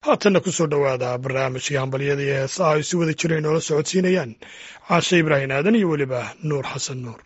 haatanna ku soo dhowaada barnaamijkii hambalyada iyo heesaha ay si wada jireen noola socodsiinayaan caashe ibraahim aadan iyo weliba nuur xasan nuur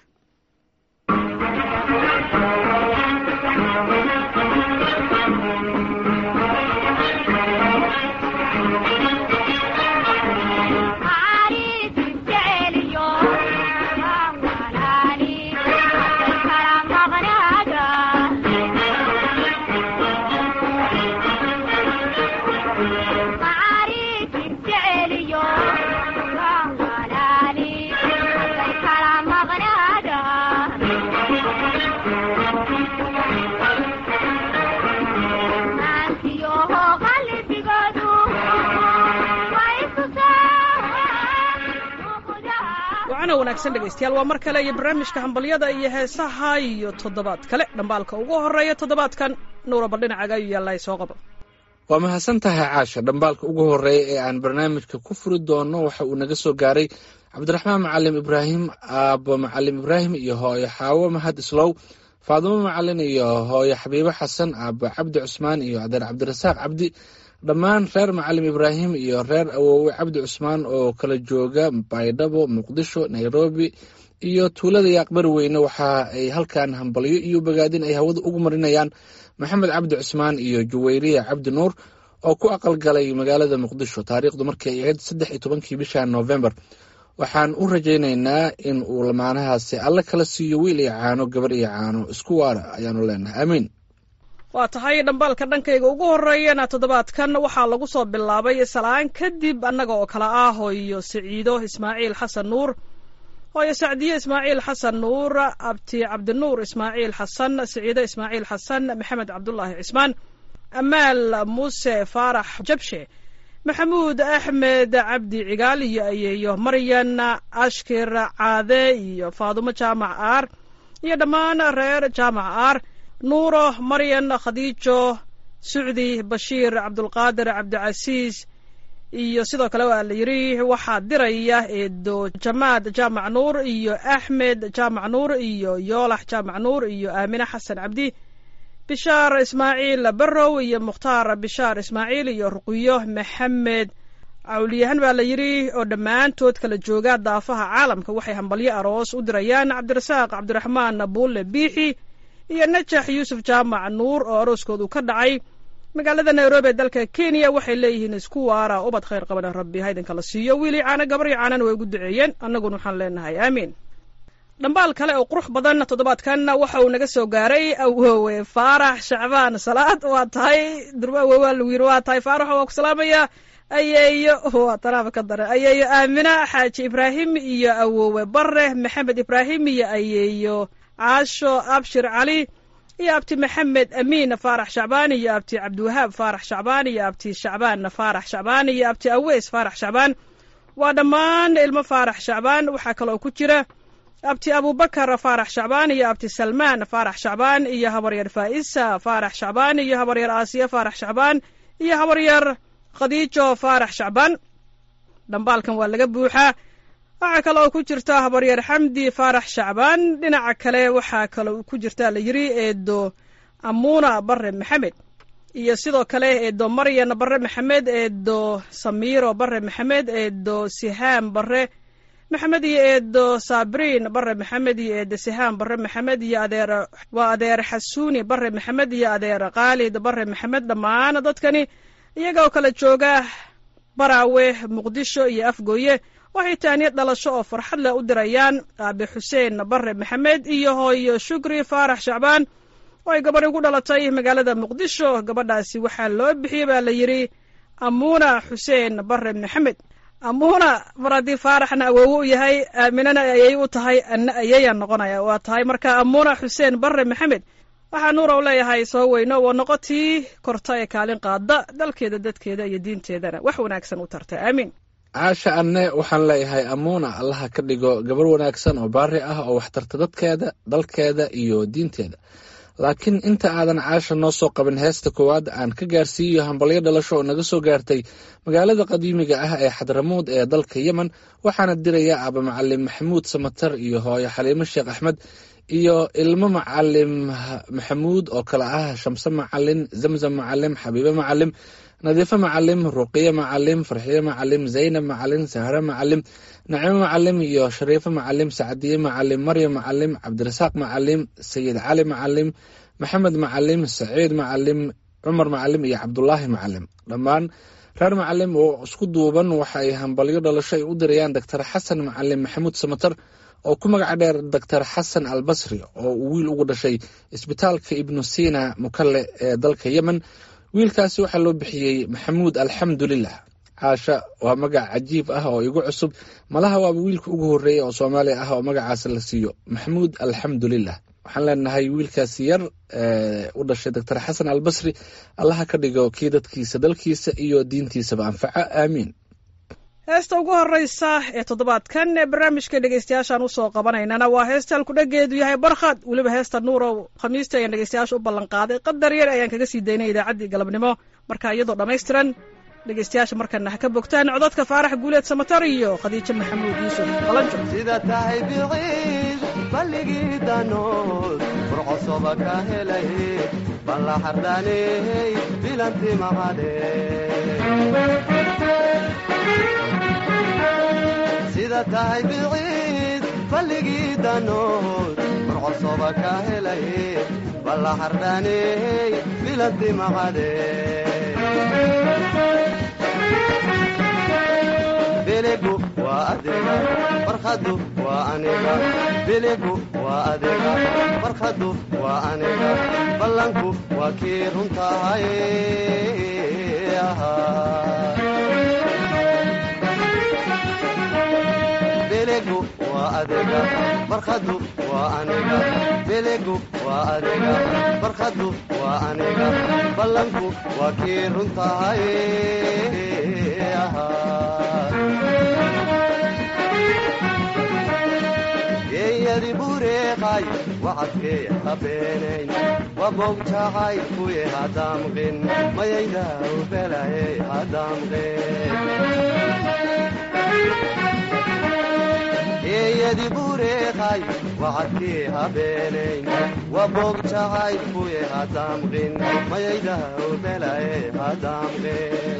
wanaagsan dhegaystayaal waa mar kale iyo barnaamijka hambalyada iyo heesaha iyo toddobaad kale dhambaalka ugu horeeya toddobaadkan nuura bal dhinacaga ayuu yaallaa soo qaba waa mahadsan tahay caasha dhambaalka ugu horeeya ee aan barnaamijka ku furi doono waxa uu naga soo gaaray cabdiraxmaan macalim ibraahim aabo macalim ibraahim iyo hooyo xaawo mahad islow faadimo macalin iyo hooyo xabiibo xasan aabo cabdi cusmaan iyo adeer cabdirasaaq cabdi dhammaan reer macalim ibraahim iyo reer awoowe cabdi cusmaan oo kala jooga baydhabo muqdisho nairobi iyo tuulada yaaqbari weyne waxa ay halkan hambalyo iyo bogaadin ay hawada ugu marinayaan maxamed cabdi cusmaan iyo juwayriya cabdi nuur oo ku aqalgalay magaalada muqdisho taariikhdu markay ay ahayd saddex iyo tobankii bisha novembar waxaan u rajaynaynaa in uu lamaanahaasi alle kala siiyo wiil iyo caano gabar iyo caano isku waara ayaanu leenahay aamiin waa tahay dhambaalka dhankayga ugu horeeyana toddobaadkan waxaa lagu soo bilaabay salaan kadib annaga oo kale ah hooyo siciido ismaaciil xasan nuur hooyo sacdiye ismaaciil xasan nuur abti cabdinuur ismaaciil xasan siciido ismaaciil xasan maxamed cabdulaahi cismaan amaal muuse faarax jabshe maxamuud axmed cabdi cigaal iyo ayeeyo maryan ashkir caade iyo faadumo jaamac aar iyo dhammaan reer jaamac aar nuuro maryan khadiijo sucdi bashiir cabdulqaadir cabdicasiis iyo sidoo kale waa la yidhi waxaa diraya eedo jamaad jaamac nuur iyo axmed jaamac nuur iyo yoolax jaamac nuur iyo aamine xasan cabdi bishaar ismaaciil barrow iyo mukhtaar bishaar ismaaciil iyo ruqiyo maxamed cawliyahan baa la yidhi oo dhammaantood kala jooga daafaha caalamka waxay hambalyo aroos u dirayaan cabdirasaaq cabdiraxmaan buulle biixi iyo najax yuusuf jaamac nuur oo arooskoodu ka dhacay magaalada nairobi ee dalka kenya waxay leeyihiin isku waara ubad khayr qabana rabbi haydinka la siiyo wiilii caano gabaryo caanana way ugu duceeyeen annaguna waxaan leenahay aamiin dhambaal kale oo qurux badan toddobaadkan waxa uu naga soo gaaray awoowe faarax shacbaan salaad waa tahay durba awoowa lagu yiri waa tahay faarax waa ku salaamaya ayeeyo waa tanaaba ka dare ayeeyo aamina xaaji ibraahim iyo awoowe bare maxamed ibraahim iyo ayeeyo caasho abshir cali iyo abti maxamed amiin faarax shacbaan iyo abti cabdiwahaab faarax shacbaan iyo abti shacbaan faarax shacbaan iyo abti aweys faarax shacbaan waa dhammaan ilmo faarax shacbaan waxaa kaloo ku jira abti abubakar faarax shacbaan iyo abti salmaan faarax shacbaan iyo habaryar faa'isa faarax shacbaan iyo habaryar aasiya faarax shacbaan iyo habaryar khadiijo faarax shacbaan dhambaalkan waa laga buuxaa waxaa kale oo ku jirta habaryar xamdi faarax shacbaan dhinaca kale waxaa kaloo ku jirta la yidhi eedo amuuna bare maxamed iyo sidoo kale eedo maryan bare maxamed eedo samiiro bare maxamed eedo sihaam bare maxamed iyo eedo sabriin bare maxamed iyo eedo sihaam bare maxamed iyo adeer waa adeer xasuuni bare maxamed iyo adeer khaalid bare maxamed dhammaan dadkani iyaga oo kala jooga baraawe muqdisho iyo afgooye waxay taaniyad dhalasho oo farxad leh u dirayaan aabe xuseen bare maxamed iyo hooyo shukri faarax shacbaan oo ay gabadh ugu dhalatay magaalada muqdisho gabadhaasi waxaa loo bixiyey baa la yidhi amuuna xuseen bare maxamed amuuna mar haddii faaraxna awoowo u yahay aaminana ayay u tahay anna ayayaan noqonaya waa tahay marka amuuna xuseen bare maxamed waxaa nuura u leeyahay soo weyno waa noqotii korta ee kaalin qaada dalkeeda dadkeeda iyo diinteedana wax wanaagsan u tarta aamiin caasha anne waxaan leeyahay amuuna allaha ka dhigo gabar wanaagsan oo baari ah oo waxtarta dadkeeda dalkeeda iyo diinteeda laakiin inta aadan caasha noo soo qabin heesta koowaad aan ka gaarsiiyo hambalyo dhalasho oo naga soo gaartay magaalada qadiimiga ah ee xadramuud ee dalka yemen waxaana diraya aaba macalim maxamuud samatar iyo hooyo xaliimo sheekh axmed iyo ilmo macalim maxamuud oo kale ah shamse macalin zamzam macalim xabiibe macalim nadiifo macalim ruqiye macalim farxiye macalim zaynab macalim sahre macalim nacimo macalim iyo shariifo macalim sacdiye macalim maryam macalim cabdirasaaq macalim sayid cali macalim maxamed macalim saciid macalim cumar macalim iyo cabdulaahi macalim dhammaan reer macalim oo isku duuban waxa ay hambalyo dhalasho ay u dirayaan doctor xasan macalim maxamuud samatar oo ku magaca dheer doctor xasan al basri oo uu wiil ugu dhashay isbitaalka ibnu sina mukalle ee dalka yemen wiilkaasi waxaa loo bixiyey maxamuud alxamdulilah caasha waa magac cajiib ah oo igu cusub malaha waaba wiilka ugu horreeya oo soomaaliya ah oo magacaas la siiyo maxamuud alxamdulilah waxaan leenahay wiilkaasi yar u dhashay doctor xasan al basri allaha ka dhigo kii dadkiisa dalkiisa iyo diintiisaba anfaco aamiin heesta ugu horeysa ee toddobaadkan ee barnaamijka dhegeystayaashaan usoo qabanaynana waa heesta halkudhageedu yahay barkhad weliba heesta nuurow khamiista ayaan dhegeystayaasha u ballanqaaday qadar yar ayaan kaga sii daynay idaacaddii galabnimo marka iyadoo dhammaystiran dhegeystayaasha markana ha ka bogtaan codadka faarax guuleed samatar iyo khadiijo maxamuud yuusuf qalanjo sida tahay biciid balligii danood furcosoba ka helay balla xardhaaney bilanti maqade sida tahay biciid balligii danood furcosoba ka helay balla xardhaaney bilanti maqade biligu waa adiga barkhadu waa aniga biligu waa adiga barkhadu waa aniga ballanku waa kii runtahay biligu waa adiga barkhadu waa aniga biligu waa adiga barkhadu waa aniga ballanku waa kii runtahay geeyadi bureeqay wacadkee habeenayn wabogjacay kuye hadaamqin mayaydaw belaye hadaamqin geeyadi bureeqay wacadkee habeenayn wabogjacay kuye hadaamqin mayaydaw belaye hadaamqin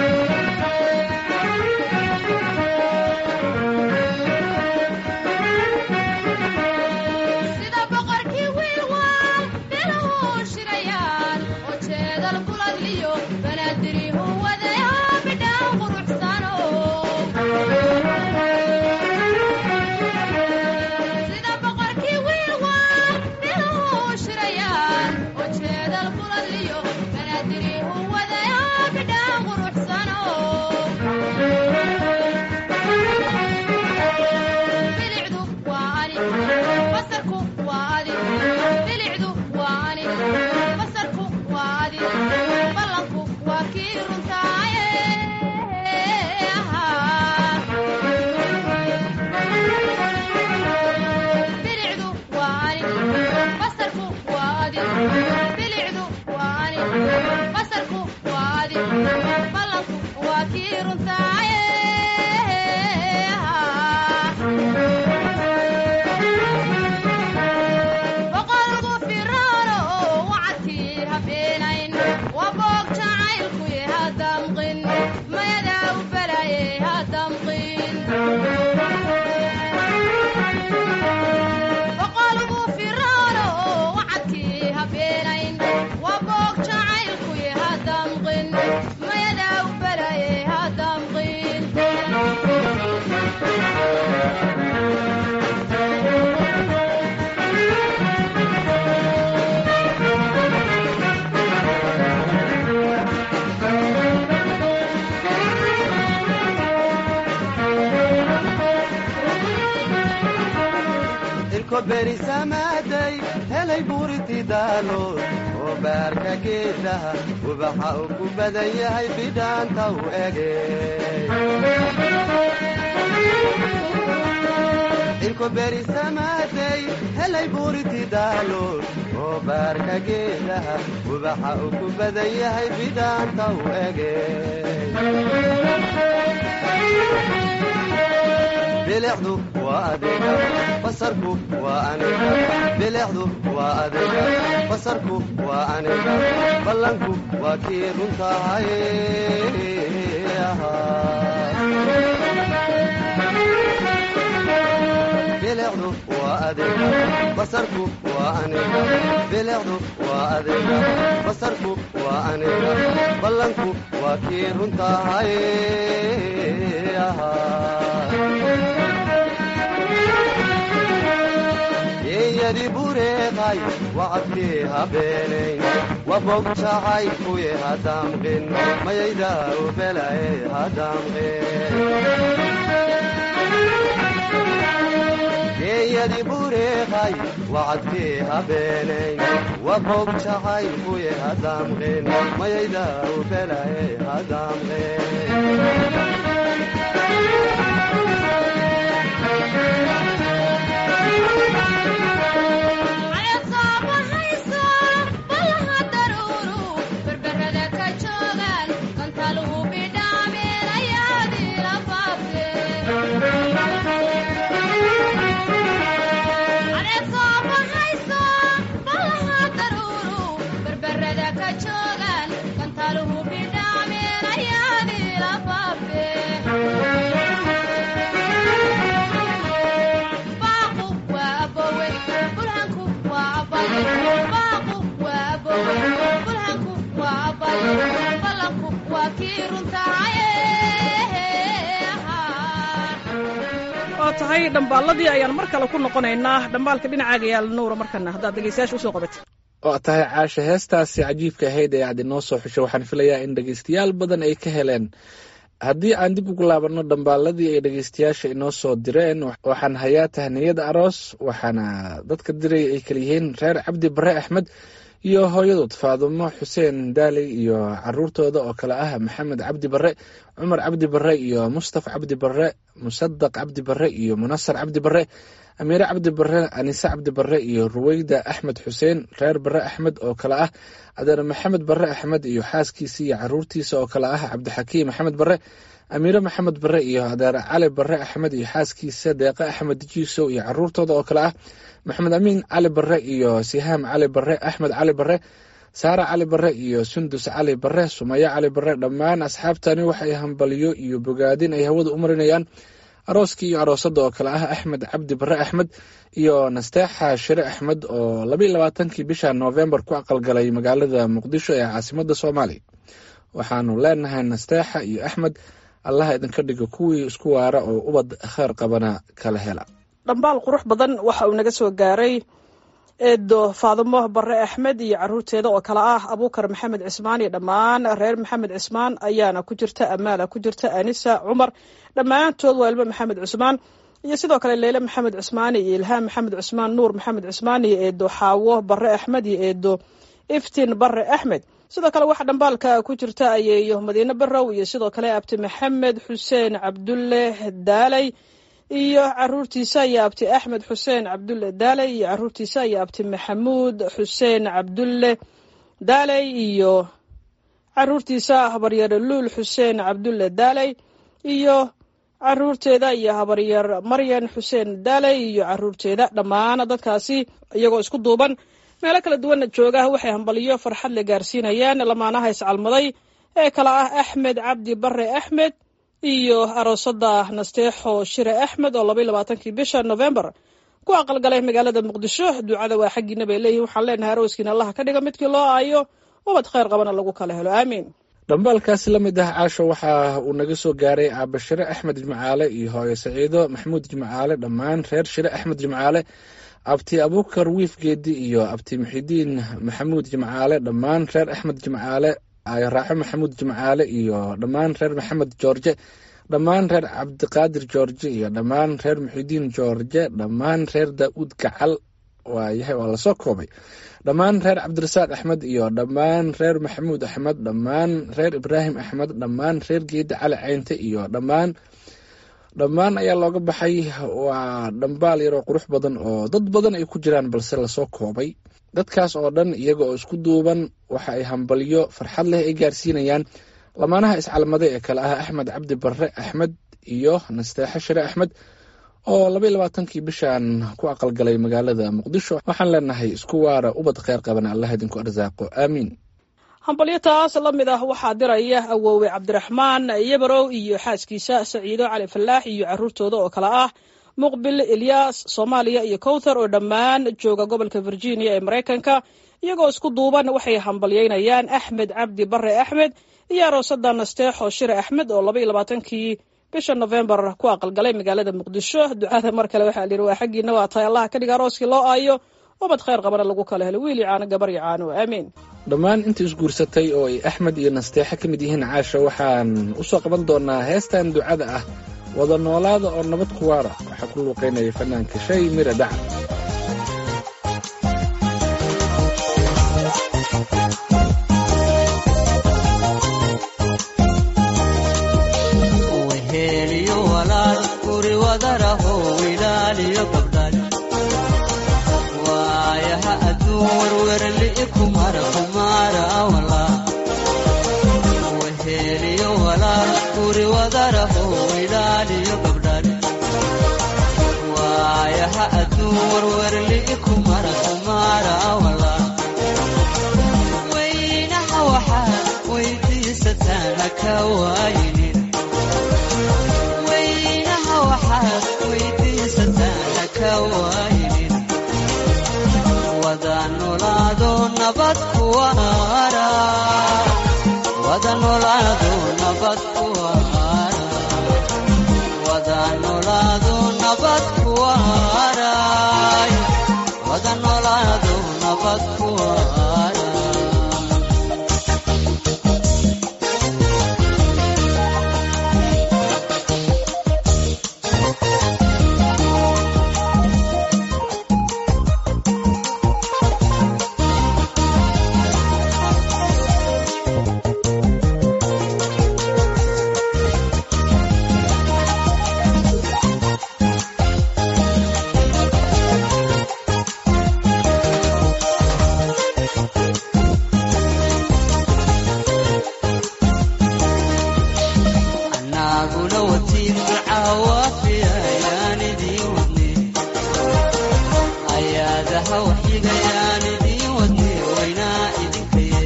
berisamaaday helay buuriti daalood oo baarka geedaha ubaxa uu ku badan yahay bidhaanta u ege ilko berisamaaday helay buuriti daalood oo baarka geedaha ubaxa uu ku badan yahay bidhaanta u ege bilicdu waa adiga basarku waa aniga bilicdu waa adiga basarku waa aniga ballanku waa kii runtahay bilicdu waa adiga basarku waa aniga bilicdu waa adiga basarku waa aniga ballanku waa kii runtahay yeeyadi bureeqay wacadkii habeenayn wabog jacay kuye hadamqin mayayda ubelaye hadamqin geeyadi bureeqay wacadkii habeenayn wabog jacay kuye hadamqin mayayda ubelaye hadamqin waa tahay dhambaalladii ayaan mar kale ku noqonaynaa dhambaalka dhinacaaga yaal nuura markana haddaad dhegeystayaasha usoo qabatid waa tahay caasha heestaasi cajiibka ahayd ee aad inoo soo xushay waxaan filayaa in dhegeystayaal badan ay ka heleen haddii aan dib ugu laabanno dhambaaladii ay dhegeystayaasha inoo soo direen waxaan hayaa tahniyada aroos waxaana dadka diray ay kala yihiin reer cabdi bare axmed iyo hooyadood faadumo xuseen daaley iyo caruurtooda oo kale ah maxamed cabdi bare cumar cabdi bare iyo mustafa cabdi bare musadaq cabdi bare iyo munasar cabdi bare amiire cabdi bare anise cabdi bare iyo ruweyda axmed xuseen reer bare axmed oo kale ah adeer maxamed bare axmed iyo xaaskiisa iyo caruurtiisa oo kale ah cabdixakiim maxamed bare amiire maxamed bare iyo adeer cali bare axmed iyo xaaskiisa deeqe axmed jiisow iyo caruurtooda oo kale ah maxamed amiin cali bare iyo sihaam cali bare axmed cali bare saare cali bare iyo sundus cali bare sumaye cali bare dhammaan asxaabtani waxay hambaliyo iyo bogaadin ay hawada u marinayaan arooskii iyo aroosadda oo kale ah axmed cabdi bare axmed iyo nasteexa shire axmed oo labaiy labaatankii bisha noofembar ku aqalgalay magaalada muqdisho ee caasimada soomaaliya waxaanu leenahay nasteexa iyo axmed allaha idinka dhigo kuwii isku waara oo ubad kheer qabana kala hela dhambaal qurux badan waxa uu naga soo gaaray eedo faadumo bare axmed iyo caruurteeda oo kale ah abuukar maxamed cismaan iyo dhammaan reer maxamed cismaan ayaana ku jirta amaala ku jirta anisa cumar dhammaantood waa ilmo maxamed cismaan iyo sidoo kale leyle maxamed cismaan iyo ilhaam maxamed cismaan nuur maxamed cismaan iyo eedo xaawo bare axmed iyo eedo iftiin bare axmed sidoo kale waxaa dhambaalka ku jirta ayeeyo madiine barow iyo sidoo kale abti maxamed xuseen cabdulle daaley iyo caruurtiisa iyo abti axmed xuseen cabdulle daaley iyo caruurtiisa iyo abti maxamuud xuseen cabdulle daaley iyo caruurtiisa habaryar luul xuseen cabdulle daaley iyo caruurteeda iyo habaryar maryan xuseen daaley iyo caruurteeda dhammaan dadkaasi iyagoo isku duuban meelo kala duwanna jooga waxay hambaliyo farxad la gaarsiinayaan lamaanaha iscalmaday ee kale ah axmed cabdi bare axmed iyo aroosada nasteexo shire axmed oo labaiy labaatankii bisha novembar ku aqalgalay magaalada muqdisho ducada waa xaggiina bay leeyihin waxaan leenahay arooskiina allaha ka dhiga midkii loo aayo ubad kheyr qabana lagu kala helo aamiin dhambaalkaasi la mid ah caasho waxa uu naga soo gaaray aaba shire axmed jimcaale iyo hooyo saciido maxamuud jimcaale dhammaan reer shire axmed jimcaale abti abuukar wiif geedi iyo abti muxidiin maxamuud jimcaale dhammaan reer axmed jimcaale raaxo maxamuud jimcaale iyo dhammaan reer maxamed joorje dhammaan reer cabdiqaadir joorje iyo dhammaan reer muxidiin joorje dhammaan reer daa'uud gacal waayahay waa lasoo koobay dhammaan reer cabdirasaaq axmed iyo dhammaan reer maxamuud axmed dhammaan reer ibraahim axmed dhammaan reer geedi cali caynte iyo dhammaan dhammaan ayaa looga baxay waa dhambaal yaroo qurux badan oo dad badan ay ku jiraan balse lasoo koobay dadkaas oo dhan iyaga oo isku duuban waxa ay hambalyo farxad leh ay gaarsiinayaan lamaanaha iscalmaday ee kale ah axmed cabdi bare axmed iyo nasteexo shire axmed oo laba iyo labaatankii bishan ku aqalgalay magaalada muqdisho waxaan leenahay isku waara ubad kheyr qaban allah idinku arsaaqo aamiin hambalyo taas la mid ah waxaa diraya awoowe cabdiraxmaan yabarow iyo xaaskiisa saciido cali falaax iyo caruurtooda oo kale ah muqbil ilyaas soomaaliya iyo kowthar oo dhammaan jooga gobolka virginia ee maraykanka iyagoo isku duuban waxay hambalyeynayaan axmed cabdi bare axmed iyo aroosada nasteexo shire axmed oo laba iyo labaatankii bisha novembar ku aqalgalay magaalada muqdisho ducada mar kale waxaa lihi waa xaggiina waa tahay allaha ka dhiga arooskii loo aayo ubad kheyr qabana lagu kala helo wiili caano gabar iyo caano aamiin dhammaan intii isguursatay oo ay axmed iyo nasteexe ka mid yihiin caasha waxaan u soo qaban doonaa heestan ducada ah wada noolaada oo nabad ku waara waxaa ku luuqaynaya fanaanka shay mira dhaca weheliyo walaal guri wadaraho wilaaliyo gabdhal waayaha adduun werwerli kumara kumara walaa weheliyo walaal guri wadaraho wilaaliyo gabdhal waayaha adduun werwerli kumara kumara walaa weynaha waxaad weydiisataan haka waayinin weynaha waxaad weydiisataan haka waayinin wada nolaado nabad ku waara wada nolaado nabad ku waara wada nolaado nabad ku waara wada nolaado nabad ku waara anaguna watiin ducawaafiya ayaan idiin wadne ayaadaha waxyigayaan idiin wadne waynaa idinkaye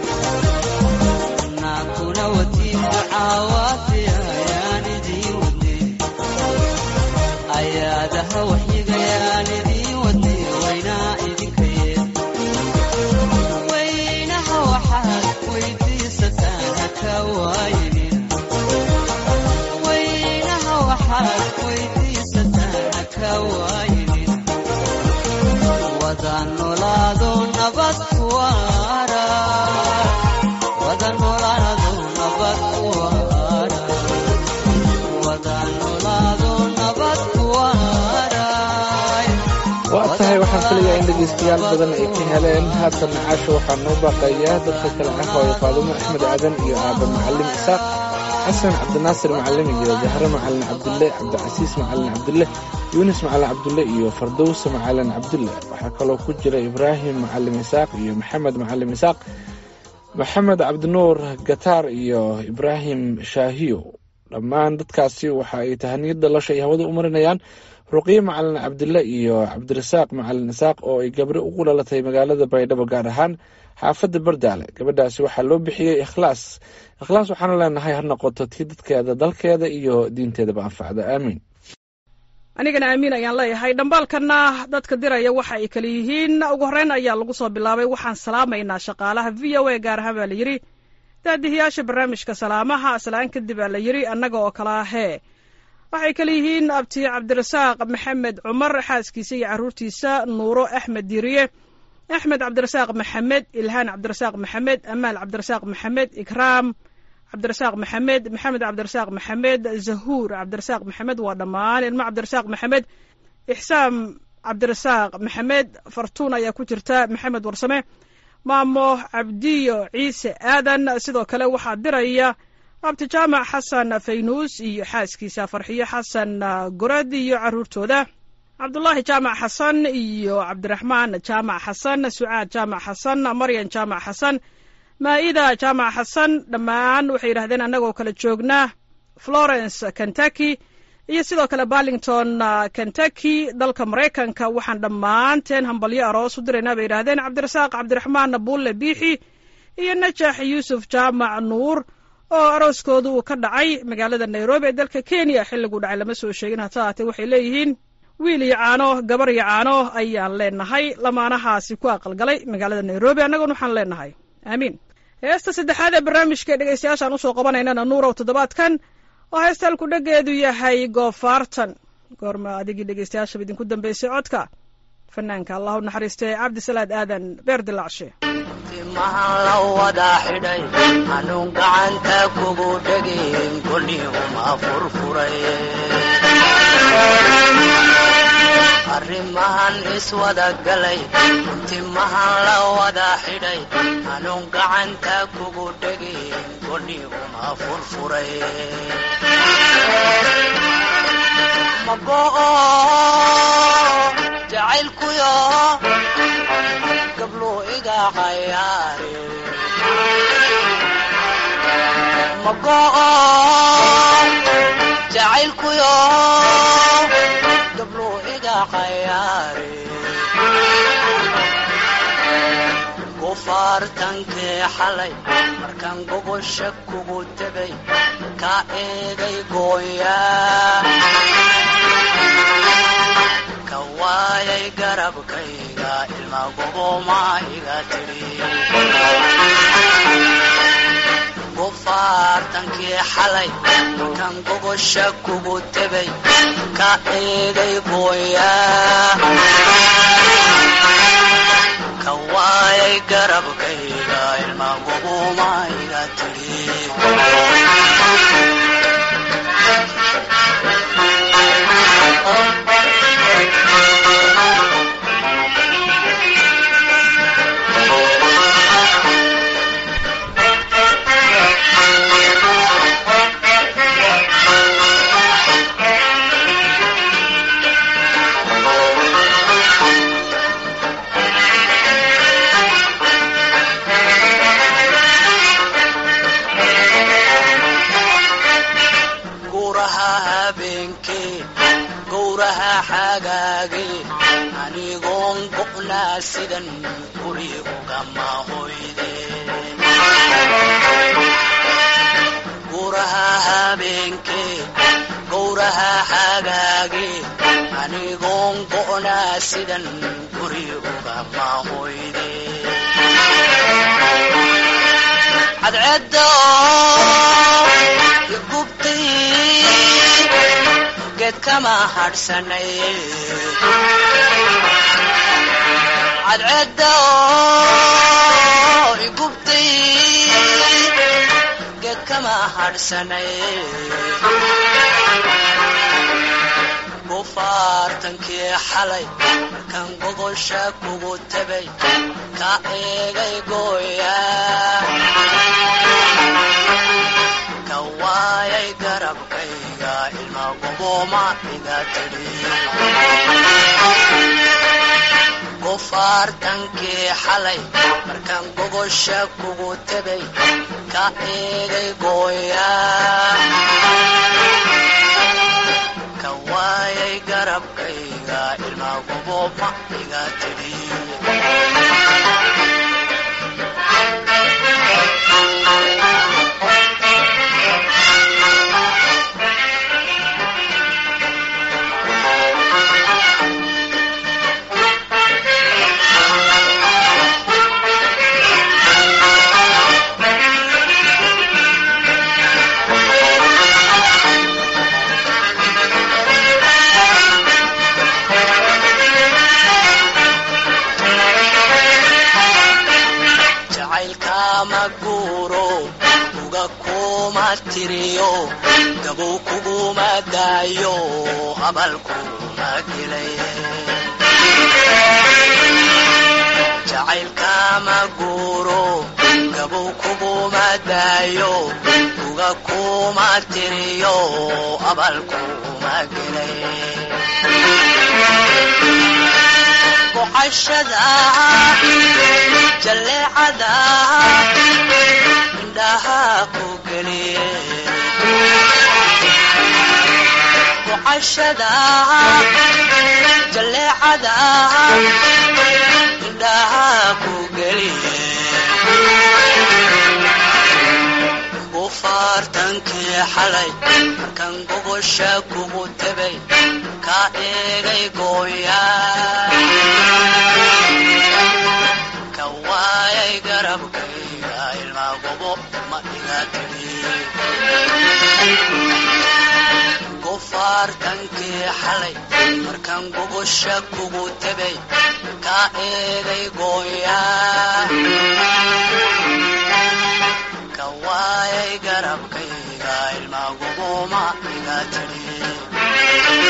anaguna watiin ducawaafiya ayaan idiin wadne ayaadaha waxyigayaan idiin wadne waynaa idinkaye weynaha waxaad weydiisataan haka waayinin weynaha waxaad weydiisataan haka waayinin wada nolaado nabad ku waara wada nolaado nabad ku waara wada nolaado nabad ku waara waa tahay waxaan filayaa in dhegaystayaal badan ay ka heleen haatan caasha waxaa noo baaqayaa dadka kale ah hooyo faadumo axmed aadan iyo aaba macalin isaaq xasan cabdinaasir macalin iyo jahre macalin cabdulle cabdicasiis macalin cabdulle yuunis macalin cabdulle iyo fardowse macalin cabdulle waxaa kaloo ku jira ibraahim macalin isaaq iyo maxamed macalin isaaq maxamed cabdinuur gataar iyo ibraahim shaahiyo dhammaan dadkaasi waxa ay tahaniyad dhalasha ay hawada u marinayaan ruqiye macalin cabdille iyo cabdirasaaq macalin isaaq oo ay gabri ugu dhalatay magaalada baydhabo gaar ahaan xaafadda bardaale gabadhaasi waxaa loo bixiyey ikhlaas ikhlaas waxaana leenahay ha noqoto tii dadkeeda dalkeeda iyo diinteedaba anfacda aamiin anigana aamiin ayaan leeyahay dhambaalkana dadka diraya waxa ay kale yihiin ugu horreyn ayaa lagu soo bilaabay waxaan salaamaynaa shaqaalaha v o a gaar ahaan baa la yidhi daadihiyaasha barnaamijka salaamaha aslaan kadib baa la yidhi annaga oo kala ahee waxay kale yihiin abti cabdirasaaq maxamed cumar xaaskiisa iyo carruurtiisa nuuro axmed diiriye axmed cabdirasaaq maxamed ilhaan cabdirasaaq maxamed amaal cabdirasaaq maxamed ikraam cabdirasaaq maxamed maxamed cabdirasaaq maxamed zahuur cabdirasaaq maxamed waa dhammaan ilmo cabdirasaaq maxamed ixsaam cabdirasaaq maxamed fartuun ayaa ku jirta maxamed warsame maamo cabdiyo ciise aadan sidoo kale waxaa diraya abti jaamac xasan faynuus iyo xaaskiisa farxiyo xasan gorad iyo caruurtooda cabdulaahi jaamac xasan iyo cabdiraxmaan jaamac xasan sucaad jaamac xasan maryan jaamac xasan maa'ida jaamac xasan dhammaan waxay yidhahdeen annagoo kala joognaa florence kentucky iyo sidoo kale barlington kentucky dalka maraykanka waxaan dhammaanteen hambalyo aroos u diraynaa bay yidhaahdeen cabdirasaaq cabdiraxmaan buulle biixi iyo najax yuusuf jaamac nuur oo arooskooda uu ka dhacay magaalada nairobi ee dalka kenya xilliguu dhacay lama soo sheegin hase haatee waxay leeyihiin wiil iyo caano gabar iyo caano ayaan leenahay lamaanahaasi ku aqalgalay magaalada nairobi annaguna waxaan leenahay aamiin heesta saddexaad ee barnaamijka dhegeystayaashaan usoo qabanaynana nuurow toddobaadkan oo heestalku dheggeedu yahay goofaartan goorma adigii dhegeystayaashaba idinku dambeysay codka fanaanka allah u naxariistay cabdisalaad aadan beer dilaacshe timahan la wada xidhay hanuun gacanta kugu dhegin kolihuma furfuray arrimahan iswada galay timahan la wada xidhay hanuun gacanta kugu dhegin kolihuma furfuray mago'o jacaylkuyo gablo iga cayaare mago'o jacaylkuyo gablo iga cayaare gofaartankee xalay markaan gogosha kugu tegay ka eegay gooyaa ka waayay garabkayga ilma goboma iga tidhi gofaartankii xalay kan gogosha kugu tegay ka eegay gooyaa ka waayay garabkayga ilma goboma iga tidhi gowraha habeenkee gowraha xagaagee anigoon go'naa sidan guri ugama hoydeen gowraha habeenkee gowraha xagaagee anigoon go'naa sidan guri ugama hoydeen cadceedda igubtay geed kama hadhsanay cadceedda igubtay geed kama hadhsanay gofaartankii xalay markaan gogosha kugu tegay ka eegay gooyaa ka waayay garabkayga ilma goboma iga tidhi gofaartankii xalay markaan gogosha kugu tegay ka eegay gooyaa ka waayay garabkayga ilma goboma iga tidhi jacaylkama guuro uga kuma tiriyo gabow kuguma daayo abal kuma gelay jacaylkama guuro gabow kuguma daayo uga kuma tiriyo abal kuma gelay gocashada jalleecada indhaha ku geliye gocashada jalleecada indhaha ku geliye bufaartankii xalay markan gogosha kugu tabay ka eegay gooya ka waayay garabkayga ilmaa gobo ma iga tiri gufaartankii xalay markan gogosha kugu tabay ka eegay gooya ka waayay garabkayga ilmaa gobo ma iga tiri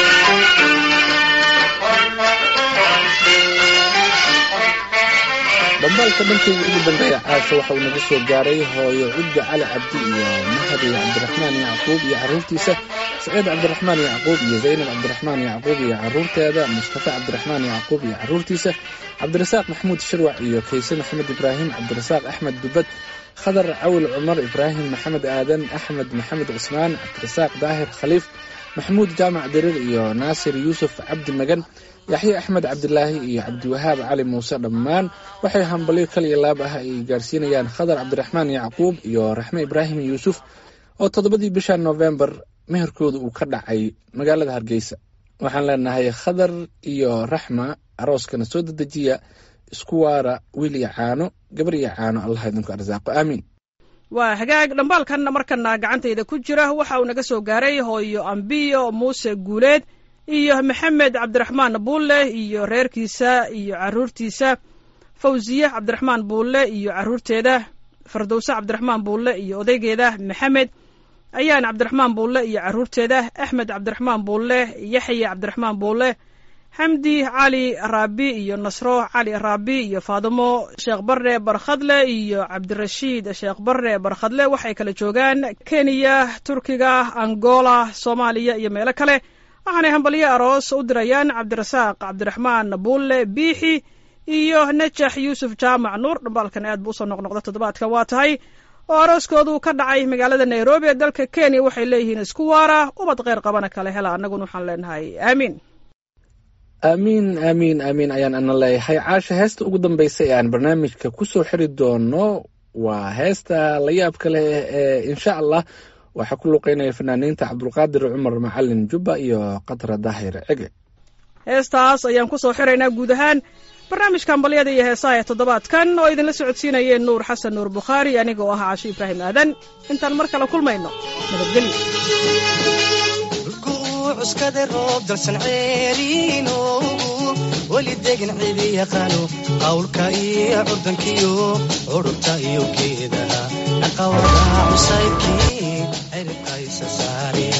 dhambaalka dhankayga ugu dambeeya caasha waxa uu naga soo gaaray hooyo cudda cali cabdi iyo mahadi cabdiraxmaan yacquub iyo carruurtiisa saciid cabdiraxmaan yacquub iyo zaynab cabdiraxmaan yacquub iyo carruurteeda mustafa cabdiraxmaan yacquub iyo carruurtiisa cabdirasaaq maxamuud shirwac iyo kayse maxamed ibraahim cabdirasaaq axmed dubad khadar cawil cumar ibraahim maxamed aadan axmed maxamed cusmaan cabdirasaaq daahir khaliif maxamuud jaamac diriir iyo naasir yuusuf cabdi magan yaxye axmed cabdilaahi iyo cabdiwahaab cali muuse dhammaan waxay hambalyo kal iyo laab ah ay gaarsiinayaan khadar cabdiraxmaan yacquub iyo raxme ibraahim yuusuf oo toddobadii bisha noofembar meherkooda uu ka dhacay magaalada hargeysa waxaan leenahay khadar iyo raxma arooskana soo dedejiya isku waara wiil iyo caano gabar iyo caano allah idinku arsaaqo aamiin waa hagaag dhambaalkan markana gacantayda ku jira waxa uu naga soo gaaray hooyo ambiyo muuse guuleed iyo maxamed cabdiraxmaan buulle iyo reerkiisa iyo caruurtiisa fawsiye cabdiraxmaan buulle iyo caruurteeda fardowse cabdiraxmaan buulle iyo odaygeeda maxamed ayaan cabdiraxmaan buulle iyo caruurteeda axmed cabdiraxmaan buulle yaxya cabdiraxmaan buulle xamdi cali raabi iyo nasro cali raabi iyo faadimo sheekh barre barkhadle iyo cabdirashiid sheekh barre barkhadle waxay kala joogaan kenya turkiga angola soomaaliya iyo meelo kale waxaanay hambalyo aroos u dirayaan cabdirasaaq cabdiraxmaan buulle biixi iyo najax yuusuf jaamac nuur dhambaalkan aad buu usoo noqnoqda toddobaadkan waa tahay oo arooskoodu ka dhacay magaalada nairobi ee dalka kenya waxay leeyihiin isku waara ubad kheyr qabana kale hela annaguna waxaan leenahay aamiin aamiin aamiin aamiin ayaan ana leeyahay caasha heesta ugu dambaysa ee aan barnaamijka ku soo xiri doono waa heesta la yaabka leh ee insha allah waxaa ku luqeynaya fanaaniinta cabdulqaadir cumar macalin jubba iyo qatra daahir cege heestaas ayaan ku soo xiraynaa guud ahaan barnaamijka hambalyada iyo heesaha ee toddobaadkan oo idinla socodsiinayeen nuur xasan nuur bukhaari aniga oo ahaa casho ibraahim aadan intaan mar kale kulmayno nabadgelyo cuskada roob dalsan ceeriinoogu weli degan cidi yaqaano qawlka iyo curdankiyo curubta iyo geedaha dhaqawada cusaydkii ciribka isa saari